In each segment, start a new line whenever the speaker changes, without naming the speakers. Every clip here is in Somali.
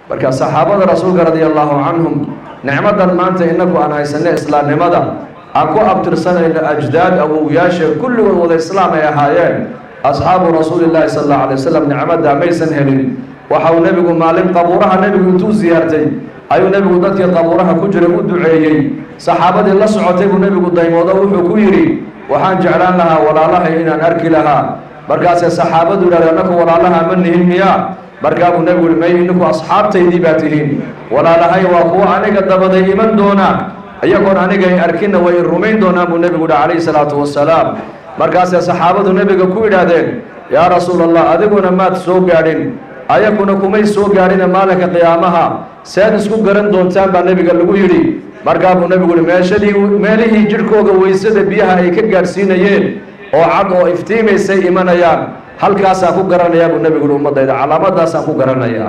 marka saxaabada rasuulka radia allahu canhum nicmadan maanta inaku aan haysanay islaamnimada aan ku abtirsanayno ajdaad awowyaasha kulligood wada islaam ay ahaayeen asxaabu rasuuli llaahi sala allahu alay wasalam nicmadda maysan helin waxa uu nebigu maalin qabuuraha nebigu intuu siyaartay ayuu nebigu dadkii qabuuraha ku jiray u duceeyey saxaabadii la socotay buu nebigu daymoodo wuxuu ku yidhi waxaan jeclaan lahaa walaalahay inaan arki lahaa markaasee saxaabadu yidhahda annaku walaalaha ma nihin miyaa markaa buu nebigu yihi may ininku asxaabtaydii baa tihiin walaalahay waa kuwa aniga dabaday iman doona iyagoon anigay arkinna way rumayn doonaan buu nebigu yihi calayhi salaatu wasalaam markaasee saxaabadu nebiga ku yidhaahdeen yaa rasuul allah adiguna maad soo gaadhin ayakuna kumay soo gaadhina maalinka qiyaamaha sead isku garan doontaan baa nebiga lagu yidhi markaa buu nebigu yihi meeshadii meelihii jidhkooga weysada biyaha ay ka gaadhsiinayeen oo cad oo iftiimaysay imanayaan halkaasaan ku garanayaa buu nebigu yihi ummaddayda calaamadaasaan ku garanayaa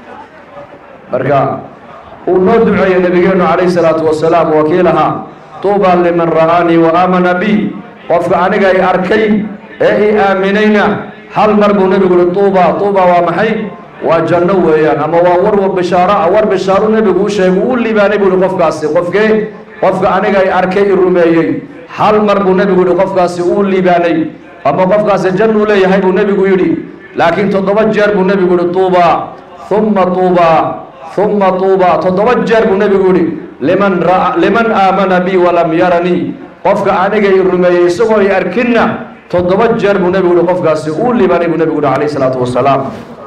marka uu noo duceeyey nebigeennu calayhi salaatu wasalaam wakiilaha tuuba liman ra'aanii wa aamana bi qofka aniga i arkay ee i aaminayna hal mar buu nebigu yihi tuuba tuuba waa maxay waa janno weeyaan ama waa war bishaaro war bishaaru nebigu u sheegay uu libaanay buu yihi qofkaasi qofkee qofka aniga i arkay i rumeeyey hal mar buu nebigu yihi qofkaasi uu libaanay ama qofkaasi jannuu leeyahay buu nebigu yidhi laakiin toddoba jeer buu nebigu yihi tuuba humma tuuba humma tuuba toddoba jeer buu nebigu yihi liman ra liman aamana bi walam yaranii qofka aniga i rumeeyey isagoo i arkinna toddoba jeer buu nebigu yihi qofkaasi uu libaanay buu nebigu yihi calayhi salaatu wasalaam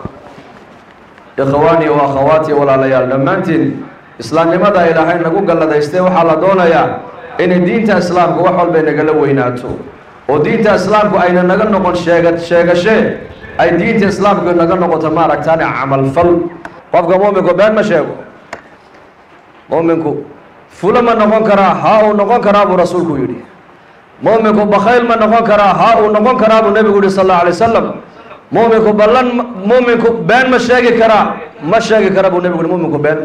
ikhwaanii wa akhawaati walaalayaal dhammaantiin islaamnimada ilaahay nagu galladaystay waxaa la doonayaa inay diinta islaamku wax walba nagala weynaato oo diinta islaamku ayna naga noqon sheega sheegashee ay diinta islaamku naga noqoto maaragtaane camalfal qofka muuminku been ma sheego muuminku fulo ma noqon karaa haa uu noqon karaa buu rasuulku yidhi muuminku bakhayl ma noqon karaa haa uu noqon karaa buu nebigu yihi sal allau alay wasalam muuminku ballan muuminku been ma sheegi karaa ma sheegi kara buu nebigu yihi muuminku been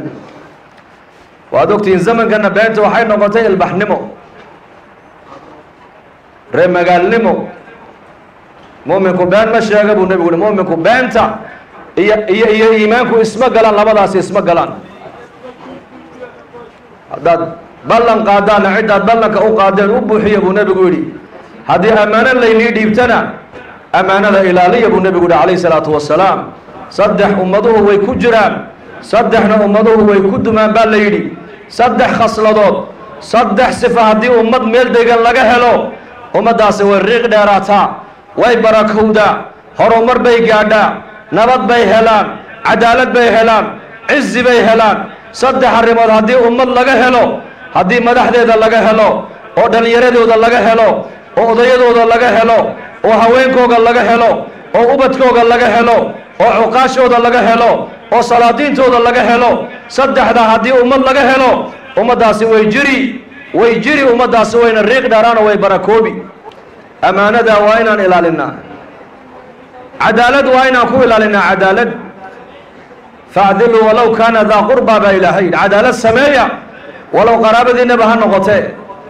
waad ogtihiin zamankana beenta waxay noqotay ilbaxnimo ree magaalnimo muuminku been ma sheega buu nebigu yihi muuminku beenta iyo iyo iyo iimaanku isma galaan labadaasi isma galaan haddaad ballan qaadaanna ciddaad ballanka u qaadeen u buuxiya buu nebigu yidhi haddii ammaano laynii dhiibtana ammaanada ilaaliya buu nebigu yihi calayhi salaatu wasalaam saddex ummaduhu way ku jiraan saddexna ummaduhu way ku dumaan baa la yidhi saddex khasladood saddex sifa haddii ummad meel degan laga helo ummaddaasi way riiq dheeraataa way barakowdaa horumar bay gaadhaa nabad bay helaan cadaalad bay helaan cizi bay helaan saddex arrimood haddii ummad laga helo haddii madaxdeeda laga helo oo dhallinyaradooda laga helo oo odayadooda laga helo oo haweenkooga laga helo oo ubadkooga laga helo oo cuqaashooda laga helo oo salaadiintooda laga helo saddexda haddii ummad laga helo ummaddaasi way jiri way jiri ummaddaasi wayna riiq dheeraano way barakoobi ammaanada waa inaan ilaalinaa cadaalad waa inaan ku ilaalinaa cadaalad facdiluu walow kaana daa qurbaa baa ilaahay cadaalad sameeya walow qaraabadiinaba ha noqotee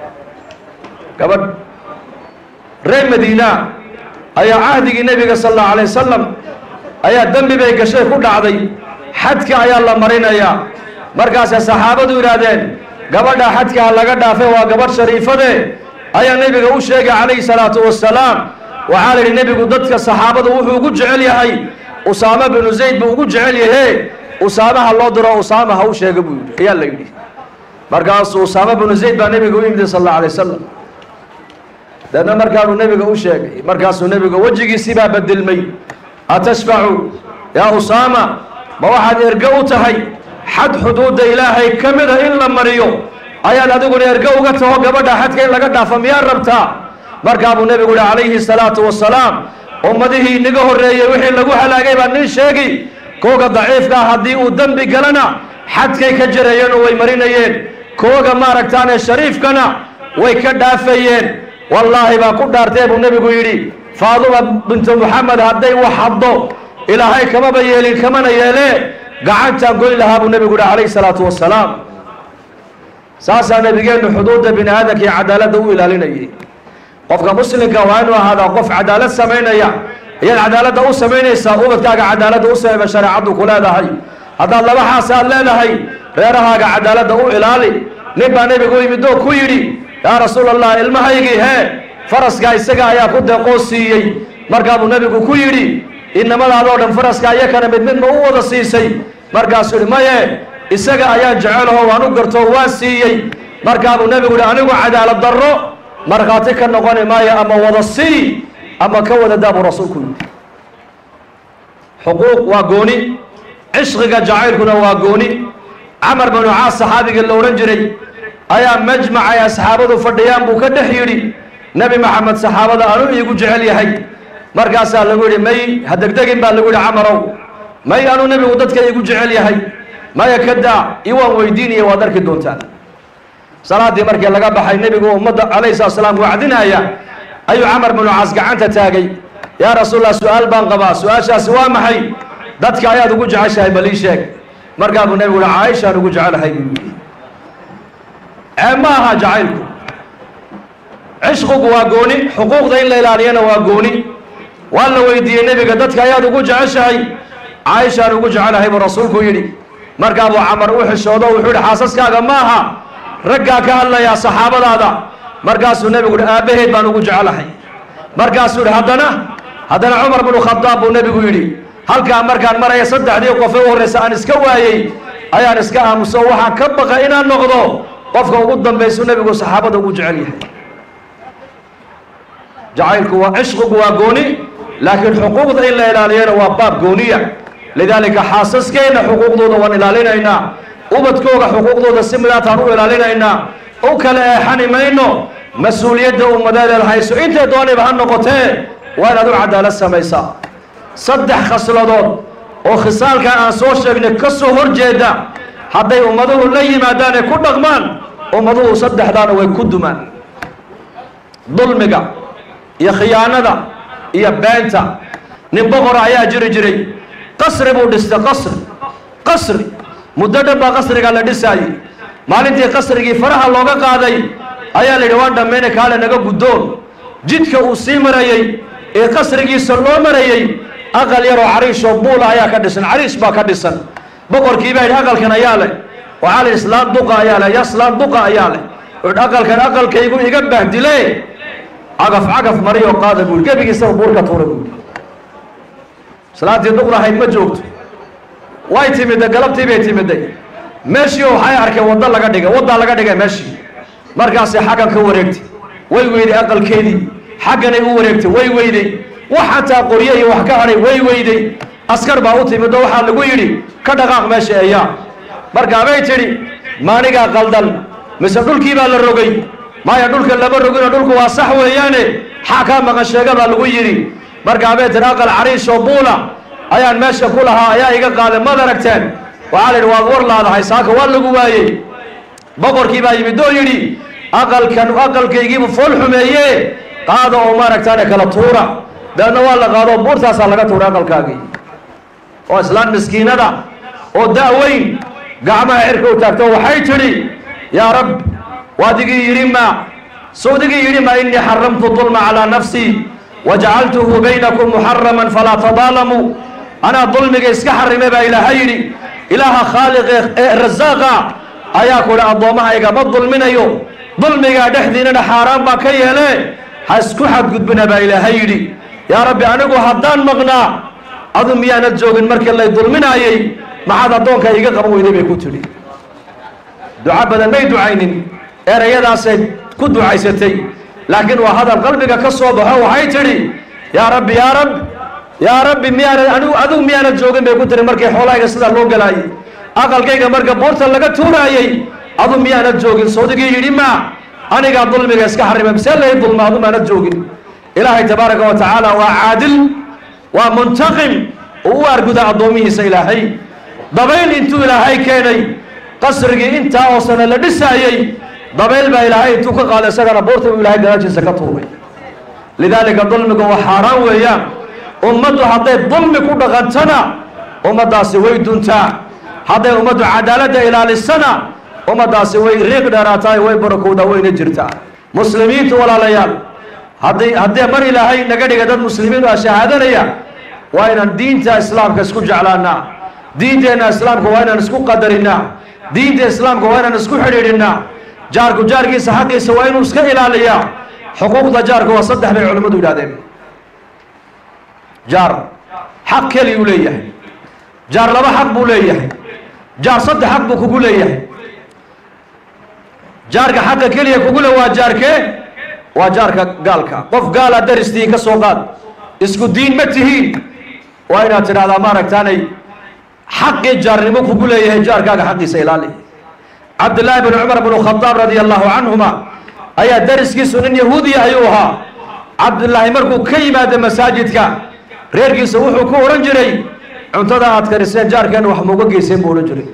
gabadh reer madiina ayaa cahdigii nebiga sal allahu alay wasalam ayaa dembi bay gashay ku dhacday xadka ayaa la marinayaa markaasay saxaabadu yidhaahdeen gabadha xadka ha laga dhaafay waa gabadh shariifade ayaa nebiga u sheegay calayhi salaatu wasalaam waxaa la yidhi nebigu dadka saxaabadu wuxuu ugu jecel yahay usaama binu zayd buu ugu jecel yahe usaamaha loo diro usaama ha u sheega buu yidhi ayaa la yidhi markaasuu usaama binu zayd baa nebiga u yimid sal allahu alay wasalam deedna markaanuu nebiga u sheegay markaasuu nebiga wejigiisii baa bedelmay atashfacu yaa usaama ma waxaad erge u tahay xad xuduudda ilaahay ka mida in la mariyo ayaad adiguna erge uga taho gabadha xadka in laga dhaafo miyaad rabtaa markaa buu nebigu yihi calayhi salaatu wasalaam ummadihii inaga horreeyey wixii lagu halaagay baa nin sheegi kooga daciifkaa haddii uu dembi galana xadkay ka jarayeen oo way marinayeen kooga maaragtaane shariifkana way ka dhaafayeen wallaahi baa ku dhaartee buu nebigu yidhi faaduma bintu moxamed hadday wax haddo ilaahay kamaba yeelin kamana yeelee gacantaan goyn lahaa buu nebigu yihi calayhi salaatu wasalaam saasaa nebigeennu xuduudda bini aadamka iyo cadaaladda u ilaalinayay qofka muslimka waa inuu ahaadaa qof cadaalad samaynaya ayaad cadaaladda u samaynaysaa ubadkaaga cadaaladda u samayba shareecaddu ku leedahay haddaad laba xaas aad leedahay reerahaaga cadaaladda u ilaali nin baa nebigu u yimid oo ku yidhi yaa rasuul allah ilmahaygii hee faraskaa isaga ayaa ku deeqoo siiyey markaabuu nebigu ku yidhi inamadaadoo dhan faraska iyakana mid midma u wada siisay markaasuu yidhi maye isaga ayaan jecelaho waan u gartoo waan siiyey markaabuu nebigu yidhi anigu cadaalad darro markhaati ka noqoni maayo ama wada sii ama ka wada daa buu rasuulku yidhi xuquuq waa gooni cishqiga jacaylkuna waa gooni camar binu caas saxaabigii la odhan jiray ayaa majmac ay asxaabadu fadhiyaan buu ka dhex yidhi nebi maxamed saxaabada anuu iigu jecel yahay markaasaa lagu yidhi may ha degdegin baa lagu yidhi camarow may anuu nebigu dadka iigu jecel yahay maya ka daa iwaan weydiinaya waad arki doontaan salaaddii markii laga baxay nebigu ummadda calayhi salatu salaam wacdinaya ayuu camar binu caas gacanta taagay yaa rasuulallah su-aal baan qabaa su-aashaasi waa maxay dadka ayaad ugu jeceshahay bal ii sheeg markaa buu nebigu yihi caaishaan ugu jecelahay buu yidhi ceeb ma aha jacaylku cishqigu waa gooni xuquuqda in la ilaaliyana waa gooni waa la weydiiyey nebiga dadka ayaad ugu jeceshahay caaishaan ugu jecelahay buu rasuulku yidhi markaa buu camar u xishoodo wuxuu yihi xaasaskaaga ma aha raggaa ka hadlayaa saxaabadaada markaasuu nebigu yihi aabbaheed baan ugu jecelahay markaasuu yihi haddana haddana cumar binu khadaab buu nebigu yidhi halkaa markaan maraya saddexdii qofe u horreysa aan iska waayey ayaan iska aamuso waxaan ka baqa inaan noqdo qofka ugu dambaysu nebigu saxaabada ugu jecel yahay jacaylku waa cishqigu waa gooni laakiin xuquuqda in la ilaaliyana waa baab gooniya lidaalika xaasaskeenna xuquuqdooda waan ilaalinaynaa ubadkooga xuquuqdooda si midaataan u ilaalinaynaa u kala eexani mayno mas-uuliyadda ummadeedeed hayso intay dooniba ha noqotee waa inaad u cadaalad samaysaa saddex khasladood oo khisaalkan aan soo sheegnay ka soo hor jeeda hadday ummaduhu la yimaadaan ee ku dhaqmaan ummaduhu saddexdaana way ku dumaan dulmiga iyo khiyaanada iyo beenta nin boqora ayaa jiri jiray qasri buu dhistay qasri qasri muddo dhan baa qasrigaa la dhisaayey maalintii qasrigii faraha looga qaaday ayaa la yidhi waan dhammayna kaale naga guddoon jidka uu sii marayey ee qasrigiisa loo marayey aqal yaroo cariishoo buula ayaa ka dhisan cariish baa ka dhisan boqorkii baa yidhi aqalkan ayaa leh waxaa la islaan duqa ayaa leh yaslaan duqa ayaa leh wuxuu aqalkan aqalkaygu iga bahdile cagaf cagaf mariyoo qaada buuri gebigiisaba buurka tuura buuri islaantii duqdahayd ma joogto way timidday galabtii bay timidday meeshii waxay arkeen waddo laga dhigay waddaa laga dhigay meeshii markaasay xaggan ka wareegtay way weyday aqalkeedii xagganay u wareegtay way weyday wax xataa qorye iyo wax ka hadhay way weyday askar baa u timid oo waxaa lagu yidhi ka dhaqaaq meesha eeyaa markaabay tidhi maanigaa qaldan mise dhulkii baa la rogay maya dhulka lama roginoo dhulku waa sax weeyaane xaa kaa maqan sheega baa lagu yidhi markaabay tidhi aqal cariishoo buula ayaan meesha ku lahaa ayaa iga qaaday maad aragteen waxaa la yidhi waad war laadahay saaka waa lagu waayey boqorkii baa yimid oo yidhi aqalkan aqalkaygiibu fool xumeeye qaada oo maaragtaane kala tuura deedna waa la qaado buurtaasaa laga tuuray aqalkaagii oo islaan miskiinada oo da-weyn gacmaha cirka u taagto waxay tidhi yaa rab waadigii yidhi ma sawdigii yidhi ma innii xaramtu dulma calaa nafsii wajacaltuhu baynakum muxaraman falaa tadaalamuu anaa dulmiga iska xarimay baa ilaaha yidhi ilaaha khaaliqe ee rasaaqa ayaa ku idhi addoommahayga ma dulminayo dulmigaa dhexdiinana xaaraan baa ka yeele ha isku xadgudbina baa ilaaha yidhi yaa rabbi anigu haddaan maqnaa adu miyaanad joogin markii lay dulminaayey maxaad addoonka iga qaban weyday bay ku tidhi duco badan may ducaynin erayadaasay ku ducaysatay laakiin waa hadal qalbiga ka soo baxo waxay tidhi yaa rabbi yaa rab yaa rabbi miyaanad anigu adigu miyaanad joogin bay ku tihi markii xoolahayga sidaa loo galaayey aqalkayga marka buurta laga tuuraayey adu miyaanad joogin sawdigii yidhi ma anigaa dulmiga iska xarima misee lay dulma adu maanad joogin ilaahay tabaaraka wa tacaala waa caadil waa muntaqim oo u arguda addoomihiisa ilaahay dabayl intuu ilaahay keenay qasrigii intaa oo sano la dhisaayey dabayl baa ilaahay intuu ka qaaday isagana buurta uu ilaahay gadaashiisa ka tuuray lidaalika dulmiga waa xaaraan weeyaan ummaddu hadday dulmi ku dhaqantana ummaddaasi way duntaa hadday ummaddu cadaaladda ilaalisana ummaddaasi way riiq dheeraataay way barakowdaa wayna jirtaa muslimiintu walaalayaal haddii haddii mar ilaahay naga dhiga dad muslimiin ah shahaadanaya waa inaan diinta islaamka isku jeclaanaa diinteenna islaamka waa inaan isku qadarinaa diinta islaamka waa inaan isku xidhiidhinaa jaarku jaarkiisa xaqiisa waa inuu iska ilaaliyaa xuquuqda jaarka waa saddex bay culimmadu yidhahdeen jaar xaq keliyuu leeyahay jaar laba xaq buu leeyahay jaar saddex xaq buu kugu leeyahay jaarka xaqa keliya kugu le waa jaarkee waa jaarka gaalka qof gaala daristii ka soo qaad isku diin ma tihiin waa inaad tidhahdaa maaragtaanay xaqii jaarnimo kugu leeyahay jaarkaaga xaqiisa ilaali cabdillaahi bn cumar bn khadaab radia allahu canhuma ayaa dariskiisu nin yahuudiya ayuu ahaa cabdillaahi markuu ka yimaado masaajidka reerkiisa wuxuu ku odhan jiray cuntada aad kariseen jaarkeenna wax mauga geyseen buu odhan jiray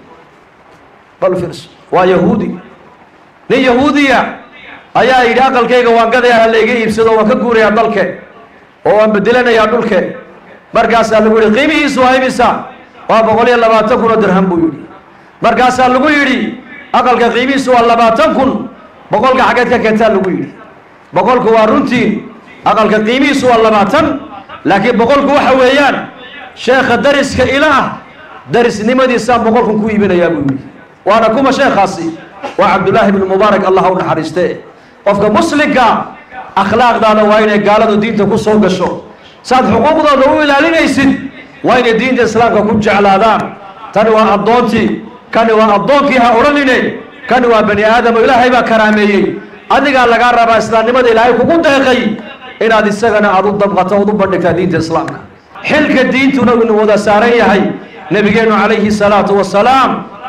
bal firs waa yahuudi nin yahuudiya ayaa yidhi aqalkayga waan gadaya ha layga iibsado waan ka guurayaa dalke oo waan bedelanayaa dhulke markaasaa lagu yidhi qiimihiisu waa imisa waa boqol iyo labaatan kun oo dirham buu yidhi markaasaa lagu yidhi aqalka qiimihiisu waa labaatan kun boqolka xaggeed ka keentaa lagu yidhi boqolku waa runtii aqalka qiimihiisu waa labaatan laakiin boqolku waxa weeyaan sheekha dariska ila ah darisnimadiisaan boqolkun ku iibinayaa buu yidhi waana kuma sheekhaasi waa cabdullaahi bnu mubaarak allah u naxariiste qofka muslimka akhlaaqdaada waa inay gaaladu diinta ku soo gasho saad xuquuqdooda u ilaalinaysid waa inay diinta islaamka ku jeclaadaan tani waa addoontii kani waa addoonkii ha odhanine kani waa bani aadamo ilaahay baa karaameeyey adigaa lagaa rabaa islaamnimada ilaahay kugu deeqay inaad isagana aad u dabqato ood u bandhigtaa diinta islaamka xilka diintuna inu wada saaran yahay nebigeennu calayhi salaatu wasalaam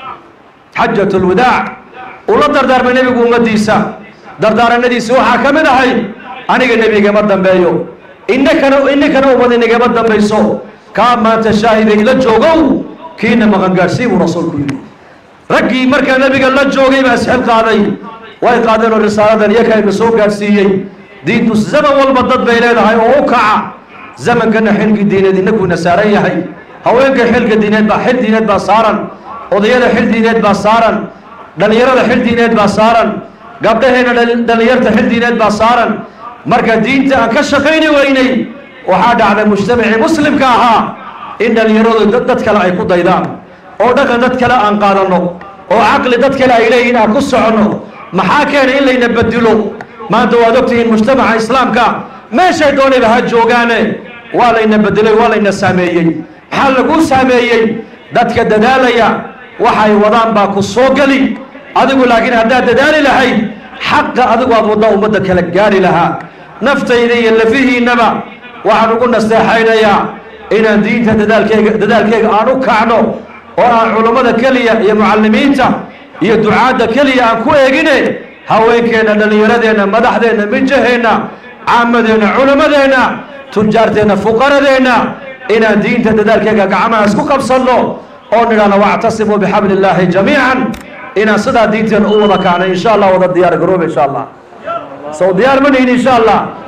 xajat lwadaac uu la dardaarmay nebigu ummaddiisa dardaaranadiisi waxaa ka mid ahay aniga nebigama dambeeyo inakana inakana ummad inagama dambayso kaa maanta shaahida ila joogow kiina maqangaadhsii buu rasuulku yidhi raggii markaa nebiga la joogay baa isxil qaaday way qaadeen oo risaaladan iyaka ina soo gaadhsiiyey diintu zaman walba dad bay leedahay oo u kaca zamankana xilkii diineed inakuuna saaran yahay haweenka xilka diineed baa xil diineed baa saaran odayada xil diineed baa saaran dhallinyarada xil diineed baa saaran gabdhaheena dhallinyarta xil diineed baa saaran marka diinta aan ka shaqayni weynay waxaa dhacday mujtamacii muslimka ahaa in dhallinyaradu dad kale ay ku daydaan oo dhaqan dad kale aan qaadanno oo caqli dad kale ay leeyihin aan ku soconno maxaa keenay in layna bedilo maanta waad ogtihiin mujtamaca islaamka meeshay doonayba ha joogaane waa layna bedelay waa layna saameeyey maxaa lagu saameeyey dadka dadaalaya waxay wadaan baa ku soo geli adigu laakiin haddaad dadaali lahayd xaqa adigu aad waddaa ummadda kala gaari lahaa naftayda iyo lafihiinnaba waxaan ugu nasteexaynayaa inaan diinta dadaalkeyga dadaalkeyga aan u kacno oo aan culummada keliya iyo mucallimiinta iyo ducaadda keliya aan ku eegine haweenkeenna dhallinyaradeenna madaxdeenna mijaheenna caamadeenna culimmadeenna tujaarteenna fuqaradeenna inaan diinta dadaalkeyga gacmaha isku qabsanno oo nidhahno wactasimuu bixabli illaahi jamiican inaan sidaa diinteena u wada kacno insha allah wada diyaar garooba insha allah sow diyaar ma nihin insha allah